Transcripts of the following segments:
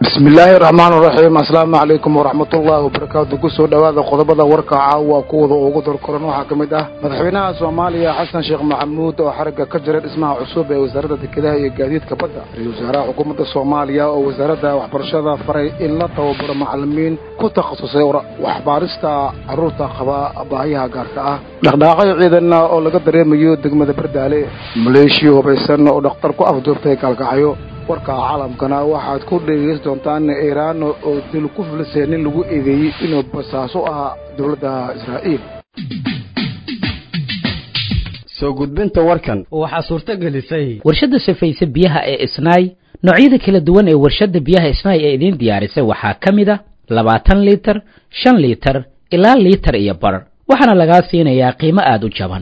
bismillaahi raxmaan raxiim asalaamu calaykum waraxmatullaahi wabarakaatu kusoo dhowaada qodobada warka caawa kuwada ugu dorkoran waxaa ka mid ah madaxweynaha soomaaliya xasan sheekh maxamuud oo xarigga ka jira dhismaha cusub ee wasaaradda dekedaha iyo gaadiidka badda ra-iisul wasaaraha xukuumadda soomaaliya oo wasaaradda waxbarashada faray in la tababaro macallimiin ku takhasusay waxbaarista carruurta qaba baahiyaha gaarka ah dhaqdhaaqyo ciidanna oo laga dareemayo degmada bardaale maleeshiya hubaysan oo dhakhtar ku afduubtay gaalkacyo warka caalamkana waxaad ku dhegaysan doontaan iiraan oo dil ku filisay nin lagu eedeeyey inuu basaaso ahaa dowladda israa'iil soo gudbinta warkan waxaa suurto gelisay warshadda safayse biyaha ee isnaay noocyada kala duwan ee warshadda biyaha isnaay ee idiin diyaarisay waxaa ka mid a labaatan liitar shan liitar ilaa liitar iyo bar waxaana lagaa siinayaa qiimo aada u jaban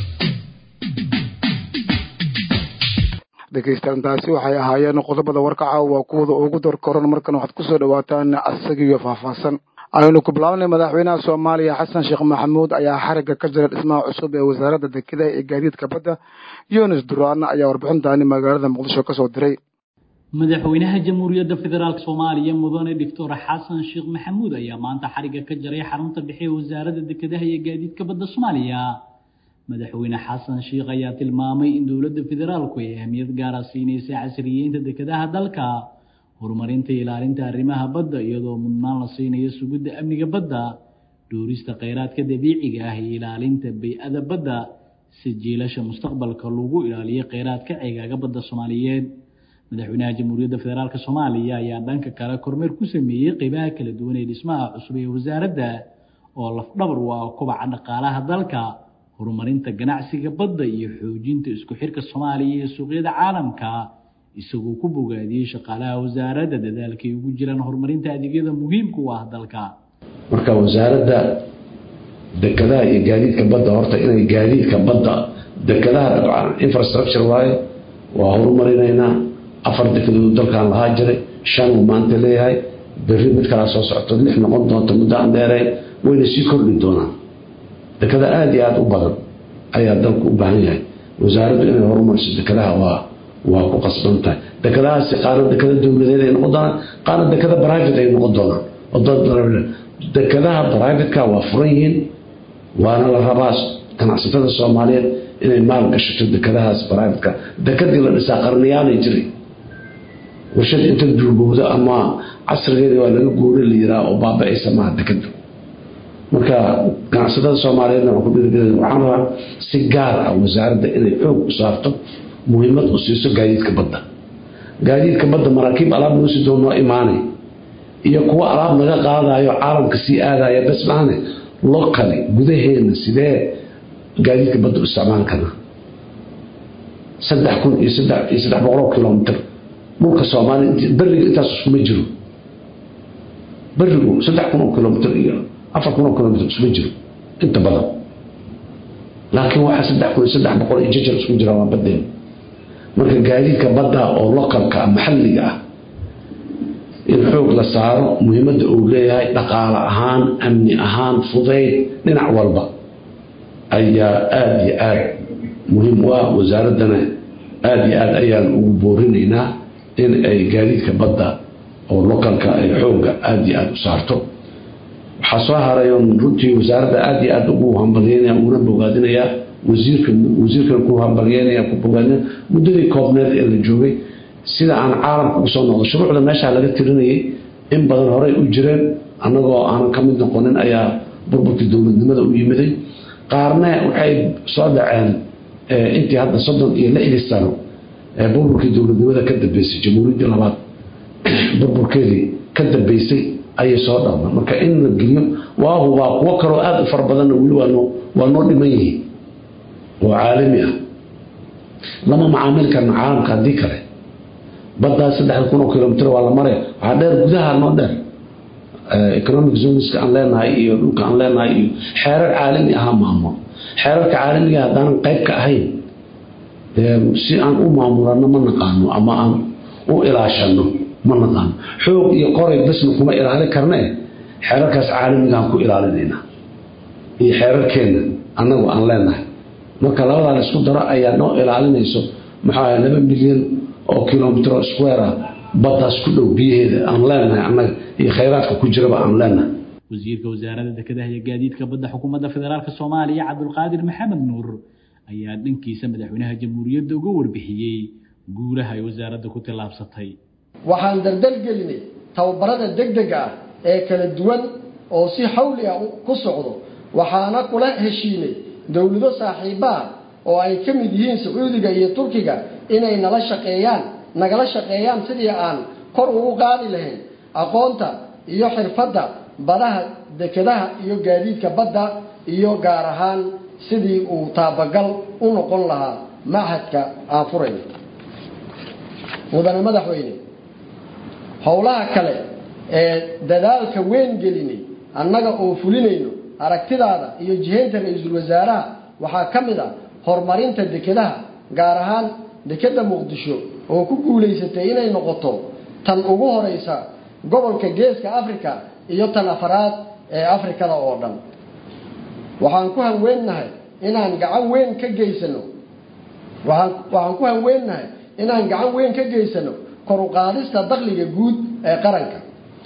dhegaystaantaasi waxay ahaayeen qodobada warka caawa kuwada ugu dorkoran markan waxaad kusoo dhawaataan asagiyo faahfaahsan aynu ku bilaabnay madaxweynaha soomaaliya xasan sheekh maxamuud ayaa xarigga ka jira dhismaha cusub ee wasaaradda dekedaha ee gaadiidka badda yunis duraan ayaa warbixintaani magaalada muqdisho kasoo diray madaxweynaha jamhuuriyadda federaalk soomaaliya mudane doctor xasan sheekh maxamuud ayaa maanta xarigga ka jaray xarunta dhexe ee wasaaradda dekedaha iyo gaadiidka badda soomaaliya madaxweyne xasan sheekh ayaa tilmaamay in dowladda federaalku ay ahmiyad gaara siinaysa casriyeynta dekedaha dalka horumarinta ilaalinta arrimaha badda iyadoo mudnaan la siinayo sugidda amniga badda dhuurista kheyraadka dabiiciga ah iyo ilaalinta bay-ada badda si jiilasha mustaqbalka lagu ilaaliyo kheyraadka ceegaaga badda soomaaliyeed madaxweynaha jamhuuriyadda federaalk soomaaliya ayaa dhanka kale kormeer ku sameeyey qeybaha kala duwan ee dhismaha cusub ee wasaaradda oo lafdhabar u ah kobaca dhaqaalaha dalka horumarinta ganacsiga badda iyo xoojinta isku xirka soomaaliya iyo suuqyada caalamka isagoo ku bogaadiyey shaqaalaha wasaaradda dadaalkay ugu jiraan horumarinta adeegyada muhiimka u ah dalka marka wasaaradda dekedaha iyo gaadiidka badda horta inay gaadiidka badda dekedaha infrastructure waaye waa horumarinaynaa afar dekedood dalkan lahaa jiray shan uu maanta leeyahay berri mid kalaa soo socoto lix noqon doonta muddo aan dheerayn wayna sii kordhi doonaan dekada aada iyo aada u badan ayaa dalku u baahan yahay wasaaraddu inay horumariso dekadaha waa waa ku qasban tahay dekadahaasi qaarna dekada dowladeed ay noqon doonaan qaarna dekada private ay noqon doonaan dekadaha privateka waa furan yihiin waana la rabaa ganacsatada soomaaliyeed inay maal gashato dekadahaas privateka dekadii la dhisaa qarniyaanay jiray warshad inta duugowda ama casrigeeda waa laga guura la yiraa oo baaba-aysa maaha dekadu marka ganacsatada soomaaliyeedna waan ku dhiirigel waxaan rabaa si gaar ah wasaaradda inay xoog u saarto muhiimad u siiso gaadiidka badda gaadiidka badda maraakiib alaab noo si doon noo imaanay iyo kuwo alaab naga qaadayo caalamka sii aadaya bes maahane lokali gudaheena sidee gaadiidka badda u isticmaali karnaa saddex kun iyo saddex iyo saddex boqoloo kilomitr dhulka soomaaliya beriga intaas iskuma jiro berigu saddex kun oo kilomitr iyo afar kun oo kilomitr isma jiro inta badan laakiin waxaa saddex kun iyo saddex boqol iyo jajar isku jira waa badeena marka gaadiidka badda oo localka maxalliga ah in xoog la saaro muhiimadda uu leeyahay dhaqaale ahaan amni ahaan fudayd dhinac walba ayaa aada iyo aada muhiim u ah wasaaraddana aada iyo aada ayaan ugu boorinaynaa in ay gaadiidka badda oo localka ay xoogga aada iyo aada u saarto waxaa soo haray oon runtii wasaaradda aada iyo aada ugu hambalyeynaya uguna bogaadinayaa wasiirka wasiirkan ku hambalyeynaya ku bogaadinaya muddadii koobneed ee la joogay sida aan caalamka ugu soo noqdo shuruucda meeshaa laga tirinayay in badan horey u jireen annagoo aanan ka mid noqonin ayaa burburkii dowladnimada u yimiday qaarne waxay soo dhaceen intii hadda soddon iyo lixdii sano ee burburkii dowladnimada ka dambeysay jamhuuriyaddii labaad burburkeedii ka dambeysay ayay soo dhalma marka in la geliyo waa hubaa kuwo kaloo aada u fara badanna weli waa noo dhiman yihiin oo caalami ah lama macaamili karna caalamka haddii kale baddaa saddex kun oo kilomitr waa la maraya waxaa dheer gudaha noo dheer economic zoneska aan leenahay iyo dhulka aan leenahay iyo xeerar caalami ahaa maamulo xeerarka caalamiga haddaanan qayb ka ahayn si aan u maamulano ma naqaano ama aan u ilaashano ma naqaano xoog iyo qoray basna kuma ilaali karne xeerarkaas caalamigaan ku ilaalinayna iyo xeerarkeenna annagu aan leenahay marka labadaa la isku daro ayaa noo ilaalinayso maxaa laba milyan oo kilomitro square ah baddaas ku dhow biyaheeda aan leenahay annaga iyo khayraadka ku jiraba aan leenahay wasiirka wasaaradda dekedaha iyo gaadiidka badda xukuumadda federaalk soomaaliya cabdulqaadir maxamed nuur ayaa dhankiisa madaxweynaha jamhuuriyadda uga warbixiyey guulaha ay wasaaradda ku tillaabsatay waxaan daldalgelinay tababarada degdega ah ee kala duwan oo si xawli ah ku socdo waxaana kula heshiinay dowlado saaxiibaha oo ay ka mid yihiin sacuudiga iyo turkiga inay nala shaqeeyaan nagala shaqeeyaan sidii aan kor ugu qaadi lahayn aqoonta iyo xirfadda badaha dekedaha iyo gaadiidka badda iyo gaar ahaan sidii uu taabagal u noqon lahaa machadka aan furayno mudane madaxweyne howlaha kale ee dadaalka weyn gelinay annaga oo fulinayno aragtidaada iyo jihaynta ra-iisul wasaaraha waxaa ka mid ah horumarinta dekedaha gaar ahaan dekedda muqdisho oo ku guulaysatay inay noqoto tan ugu horeysa gobolka geeska africa iyo tan afaraad ee afrikada oo dhan waxaan ku hanweennahay inaan gacan weyn ka geysano waaan waxaan ku hanweennahay inaan gacan weyn ka geysano kor u qaadista dakhliga guud ee qaranka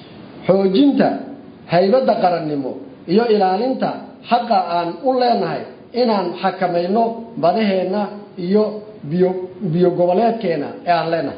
xoojinta haybadda qarannimo iyo ilaalinta xaqa aan u leenahay inaan xakamayno badaheenna iyo biyo biyo goboleedkeena ee aan leenahay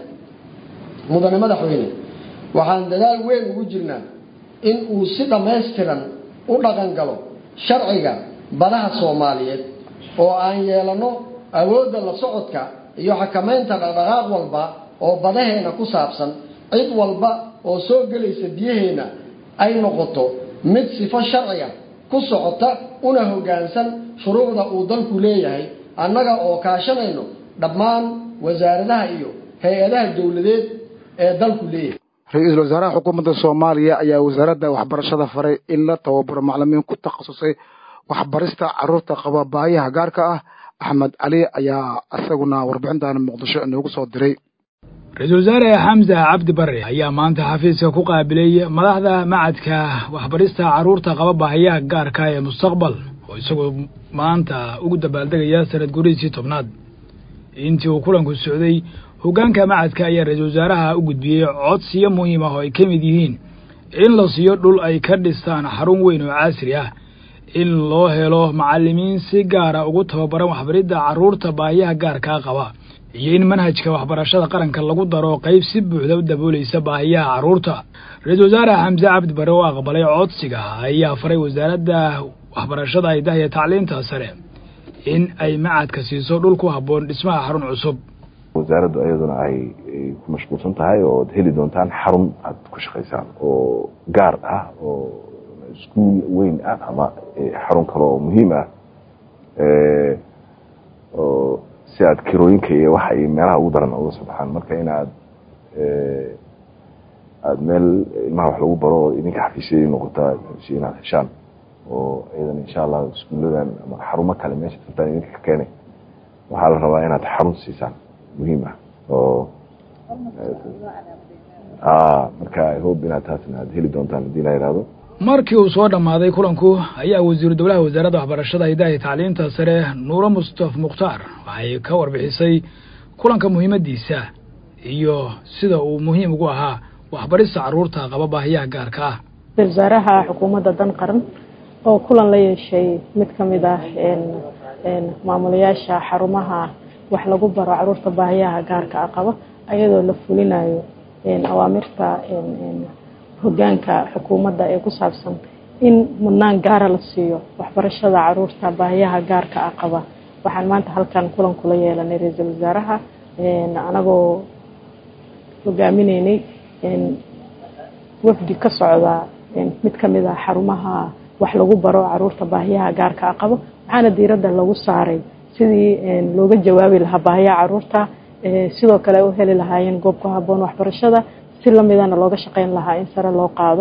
mudane madaxweyne waxaan dadaal weyn ugu jirnaa in uu si dhammaystiran u dhaqan galo sharciga badaha soomaaliyeed oo aan yeelano awoodda la socodka iyo xakamaynta dhaqdhaqaaq walba oo badaheena ku saabsan cid walba oo soo gelaysa biyaheena ay noqoto mid sifo sharciga ku socota una hoggaansan shuruucda uu dalku leeyahay annaga oo kaashanayno dhammaan wasaaradaha iyo hay-adaha dowladeed ee dalku leeyahay ra-iisul wasaaraha xukuumadda soomaaliya ayaa wasaaradda waxbarashada faray in la tababaro maclimiin ku takhasusay waxbarista carruurta qaba baayaha gaarka ah axmed cali ayaa isaguna warbixintan muqdisho inoogu soo diray ra-iisul wasaare xamse cabdi barre ayaa maanta xafiiska ku qaabilay madaxda macadka waxbarista carruurta qaba baahayaha gaarka ee mustaqbal oo isagoo maanta ugu dabaaldegaya sanad gurihiisii tobnaad intii uu kulanku socday hoggaanka macadka ayaa ra-iisul wasaaraha u gudbiyey codsiyo muhiim ah oo ay ka mid yihiin in la siiyo dhul ay ka dhistaan xarun weyn oo casri ah in loo helo macallimiin si gaara ugu tababaran waxbaridda carruurta baahiyaha gaarkaa qaba iyo in manhajka waxbarashada qaranka lagu daro qayb si buuxda u daboolaysa baahiyaha carruurta ra-iisul wasaare xamse cabdi bare oo aqbalay codsiga ayaa faray wasaaradda waxbarashada haydaha iyo tacliinta sare in ay macadka siiso dhul ku habboon dhismaha xarun cusub wasaaraddu ayaduna ay ku mashquulsan tahay oo ad heli doontaan xarun aad ku shaqaysaan oo gaar ah oo iskuul weyn ah ama xarun kale oo muhiim ah oo si aad kirooyinka iyo waxa ay meelaha ugu daran uga soo baxaan marka in aad aada meel ilmaha wax lagu baro oo idinka xafiisyadii noqotaa si inaad heshaan oo iyadan insha allah iskuulladan ama xarumo kale meesha sabtaan idinka ka keenay waxaa la rabaa inaad xarun siisaan muhiim ah oo marka i hope inaad taasna aad heli doontaan haddii la yidhaahdo markii uu soo dhammaaday kulanku ayaa wasiiru dowlaha wasaaradda waxbarashada hidaha iyo tacliinta sare nuuro mustaf mukhtaar waxay ka warbixisay kulanka muhiimaddiisa iyo sida uu muhiim ugu ahaa waxbarista carruurta qaba baahiyaha gaarka ah ra-isul wasaaraha xukuumadda dan qaran oo kulan la yeeshay mid ka mid ah maamulayaasha xarumaha wax lagu baro carruurta baahiyaha gaarka ah qaba ayadoo la fulinayo awaamirta hoggaanka xukuumadda ee ku saabsan in mudnaan gaara la siiyo waxbarashada caruurta baahiyaha gaarka ah qaba waxaan maanta halkan kulan kula yeelanay ra-iisul wasaaraha anagoo hogaaminaynay wafdi ka socda mid ka mid ah xarumaha wax lagu baro caruurta baahiyaha gaarka ah qabo waxaana diiradda lagu saaray sidii looga jawaabi lahaa baahiyaha caruurta sidoo kale u heli lahaayeen goob ku haboon waxbarashada si lamidana looga shaqeyn lahaa in sare loo qaado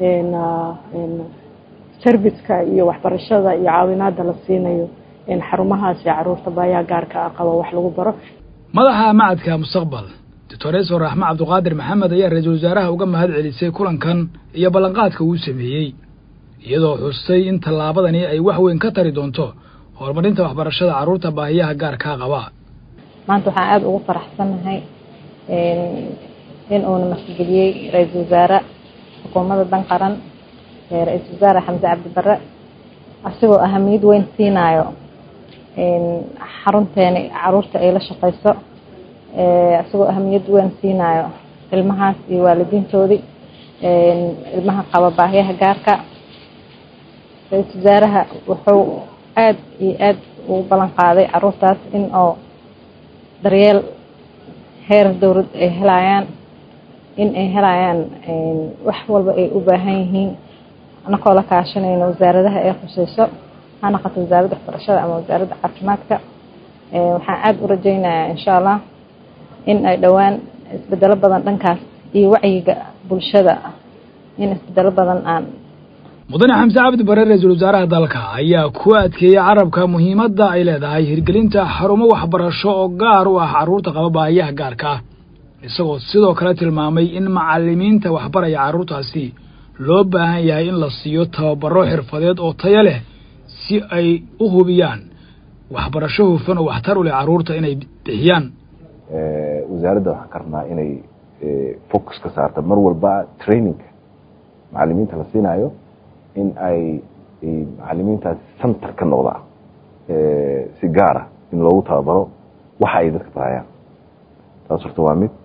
serviceka iyo waxbarashada iyo caawinaada la siinayo xarumahaasi caruurta baahiyaha gaarka ah qabo wax lagu baro madaxa macadka mustaqbal doctoreso raxme cabdiqaadir maxamed ayaa ra-iisul wasaaraha uga mahad celisay kulankan iyo ballanqaadka uu sameeyey iyadoo xustay in tallaabadani ay wax weyn ka tari doonto horumarinta waxbarashada carruurta baahiyaha gaarkaa qaba maanta waxaan aada ugu faraxsannahay in uuna martigeliyey ra-iisul wasaare xukuumadda dan qaran ra-iisul wasaare xamse cabdi barre asigoo ahamiyad weyn siinaayo xarunteeni caruurta ay la shaqeyso isagoo ahamiyad weyn siinaayo ilmahaas iyo waalidiintoodii ilmaha qaba baahyaha gaarka ra-iisul wasaaraha wuxuu aada iyo aada ugu ballan qaaday caruurtaas in oo daryeel heer dowlad ay helayaan in ay helayaan wax walba ay u baahan yihiin anakoo la kaashanayno wasaaradaha ay khuseyso ha noqoto wasaaradda waxbarashada ama wasaaradda caafimaadka waxaan aada u rajeynayaa insha allah in ay dhowaan isbedelo badan dhankaas iyo wacyiga bulshada in isbedelo badan aan mudane xamse cabdi bare ra-iisul wasaaraha dalka ayaa ku adkeeyey carabka muhiimadda ay leedahay hirgelinta xarumo waxbarasho oo gaar u ah carruurta qaba baahiyaha gaarka ah isagoo sidoo kale tilmaamay in macalimiinta waxbaraya carruurtaasi loo baahan yahay in la siiyo tababaro xirfadeed oo tayo leh si ay u hubiyaan waxbarasho hufan oo waxtar u leh carruurta inay bixiyaan wasaaradda waxaan ka rabnaa inay focus ka saarta mar walba trainingka macalimiinta la siinaayo in ay macalimiintaasi center ka noqdaan si gaara in loogu tababaro waxa ay dadka barayaan taas horta waa mid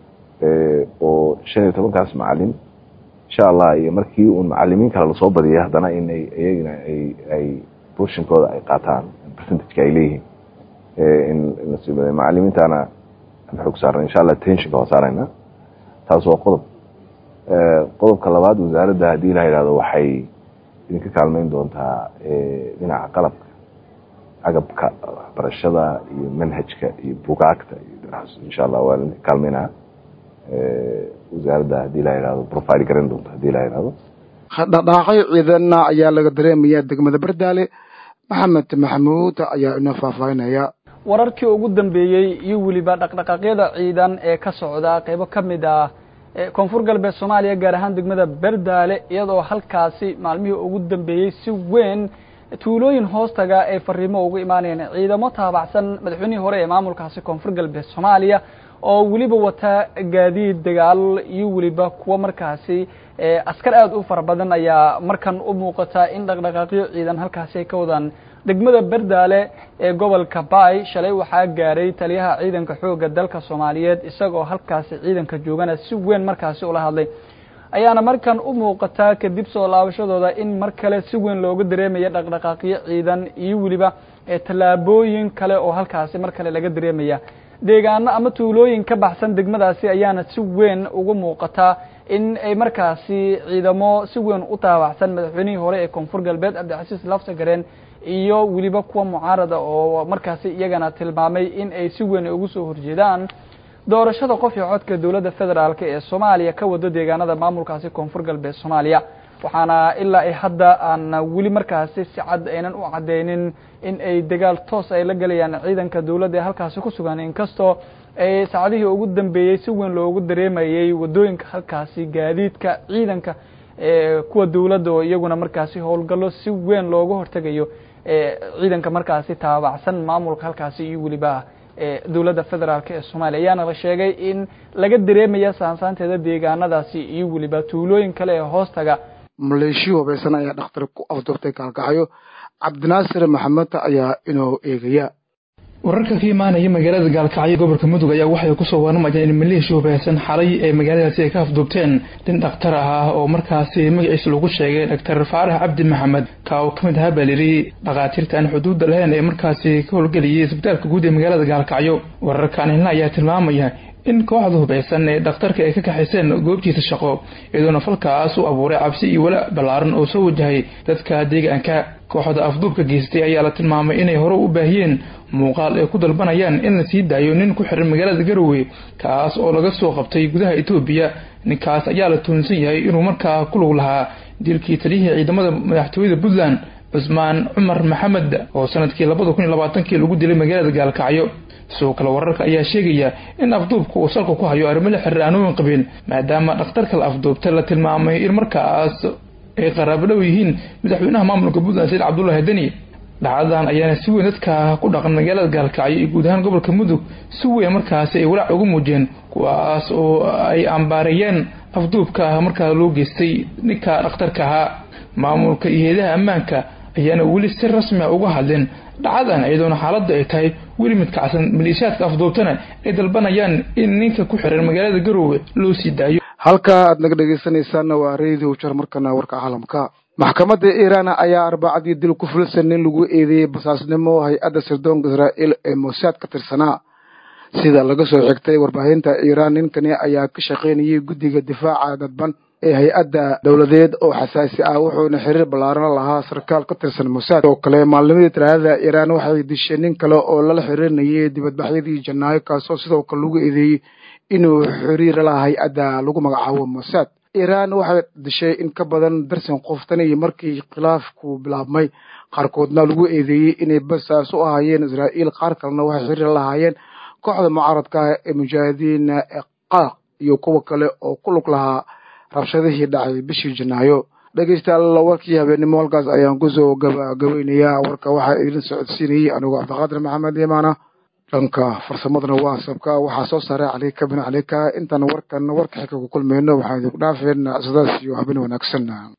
oo shan iyo tobankaas macalin insha allah iyo markii uun macalimiin kale lasoo badiyay haddana in ay iyagina ay ay portionkooda ay qaataan percentageka ay leeyihiin in lasii badiyo macalimiintana aan xoog saarna insha allah tensionka waa saarayna taas waa qodob qodobka labaad wasaaradda haddii la yidhahdo waxay idinka kaalmeyn doontaa dhinaca qalabka agabka waxbarashada iyo manhajka iyo bugaagta iyo dhinacaas insha allah waa idinka kaalmeynaa wasaaradda haddii la yidhahdo profile garan doonta haddii la yidhahdo dhaqdhaqaaqyo ciidanna ayaa laga dareemaya degmada bardaale maxamed maxamuud ayaa inoo faahfaahinaya wararkii ugu dambeeyey iyo weliba dhaqdhaqaaqyada ciidan ee ka socda qeybo ka mid ah koonfur galbeed soomaaliya gaar ahaan degmada berdaale iyadoo halkaasi maalmihii ugu dambeeyey si weyn tuulooyin hoostaga ay fariimo ugu imaanayeen ciidamo taabacsan madaxweynihii hore ee maamulkaasi koonfur galbeed soomaaliya oo weliba wata gaadiid dagaal iyo weliba kuwo markaasi askar aada u fara badan ayaa markan u muuqata in dhaqdhaqaaqyo ciidan halkaasi ay ka wadaan degmada berdaale ee gobolka baay shalay waxaa gaaray taliyaha ciidanka xoogga dalka soomaaliyeed isagoo halkaasi ciidanka joogana si weyn markaasi ula hadlay ayaana markan u muuqataa kadib soo laabashadooda in mar kale si weyn looga dareemaya dhaqdhaqaaqyo ciidan iyo weliba tallaabooyin kale oo halkaasi mar kale laga dareemaya deegaano ama tuulooyin ka baxsan degmadaasi ayaana si weyn ugu muuqataa in ay markaasi ciidamo si weyn u taabacsan madaxweynihii hore ee koonfur galbeed cabdicasiis lafsagareen iyo weliba kuwa mucaarada oo markaasi iyagana tilmaamay in ay si weyn ugu soo horjeedaan doorashada qof iyo codka dowladda federaalk ee soomaaliya ka wado deegaanada maamulkaasi koonfur galbeed soomaaliya waxaana ilaa ay hadda aan weli markaasi si cad aynan u cadeynin in ay dagaal toos ay la gelayaan ciidanka dowladda ee halkaasi ku sugan inkastoo ay saacadihii ugu dambeeyey si weyn loogu dareemayey wadooyinka halkaasi gaadiidka ciidanka kuwa dowladda oo iyaguna markaasi howlgallo si weyn looga hortegayo ciidanka markaasi taabacsan maamulka halkaasi iyo weliba dowladda federaalk ee soomaaliya ayaana la sheegay in laga dareemaya saansaanteeda deegaanadaasi iyo weliba tuulooyin kale ee hoostaga maleeshiya hubaysan ayaa dhakhtar ku afduubtay kaalkaxyo cabdinaasir maxamed ayaa inoo eegaya wararka ka imaanaya magaalada gaalkacyo gobolka mudug ayaa waxay kusoo warramayaan in maleeshiya hubaysan xalay ee magaaladaasi ay ka afduubteen nin dhakhtar ah oo markaasi magaciisa lagu sheegay dhaktar faarax cabdi maxamed ka oo ka mid ahaa baa layidhi dhakhaatiirta aan xuduudda lahayn ee markaasi ka howlgeliyay isbitaalka guud ee magaalada gaalkacyo wararkaan helna ayaa tilmaamaya in kooxda hubaysan ee dhakhtarka ay ka kaxayseen goobtiisa shaqo iyadoona falkaas u abuuray cabsi iyo wala ballaaran oo soo wajahay dadka deegaanka kooxda afduubka geystay ayaa la tilmaamay inay hore u baahiyeen muuqaal ay ku dalbanayaan in la sii daayo nin ku xiran magaalada garowe kaas oo laga soo qabtay gudaha etoobiya ninkaas ayaa la tuunsan yahay inuu markaa ku lug lahaa dilkii taliyihii ciidamada madaxtooyada puntland cusmaan cumar maxamed oo sanadkii labada kun iyo labaatankii lagu dilay magaalada gaalkacyo sidoo kale wararka ayaa sheegaya in afduubka uu salka ku hayo arrimo la xiriir aanooyin qabeen maadaama dhakhtarka la afduubta la tilmaamay in markaas ay qaraabo dhow yihiin madaxweynaha maamulka puntland said cabdullaahi deni dhacdadan ayaana si weyn dadka ku dhaqan magaalada gaalkacyo iyo guud ahaan gobolka mudug si weyn markaasi ay walaac ugu muujiyeen kuwaas oo ay ambaareeyeen afduubka markaa loo geystay ninka dhakhtarka ahaa maamulka iyo heedaha ammaanka ayaana weli si rasmi a uga hadleen dhacdadan iyadoona xaaladda ay tahay weli mid kacsan maleeshiyaadka afduubtana ay dalbanayaan in ninka ku xiran magaalada garoowe loo sii daayo halka aad naga dhegaysanaysaanna waa radio jar markana warka caalamka maxkamadda iiraan ayaa arbacadii dil ku filsan nin lagu eedeeyey basaasnimo hay-adda sirdoonka israa'iil ee mosaad ka tirsanaa sida laga soo xigtay warbaahinta iiraan ninkani ayaa ka shaqaynayay guddiga difaaca dadban ee hay-adda dowladeed oo xasaasi ah wuxuuna xiriir ballaaran lahaa sarkaal ka tirsan mosaad oo kale maalnimadii talaadada iiraan waxay dishay nin kale oo lala xiriirinayay dibadbaxyadii janaayo kaasoo sidoo kale lagu eedeeyey inuu xiriir lahaa hay-adda lagu magacaabo mosaad iiraan waxay dishay in ka badan darsan qof tan iyo markii khilaafku bilaabmay qaarkoodna lagu eedeeyey inay basaas u ahaayeen israa'iil qaar kalena waxay xiriir lahaayeen kooxda mucaaradka ah ee mujaahidiin ee qaaq iyo kuwa kale oo ku lug lahaa rabshadihii dhacay bishii janaayo dhegeystayaal warkii habeennimo halkaas ayaan kusoo gabagabeynayaa warka waxaa idin socodsiinayay anigoo cabdiqaadir maxamed imaana dhanka farsamadana waa sabka waxaa soo saaray calika bin calika intaan warkan warka xigka ku kulmayno waxaan idinku dhaafeen sidaas iyo habeen wanaagsan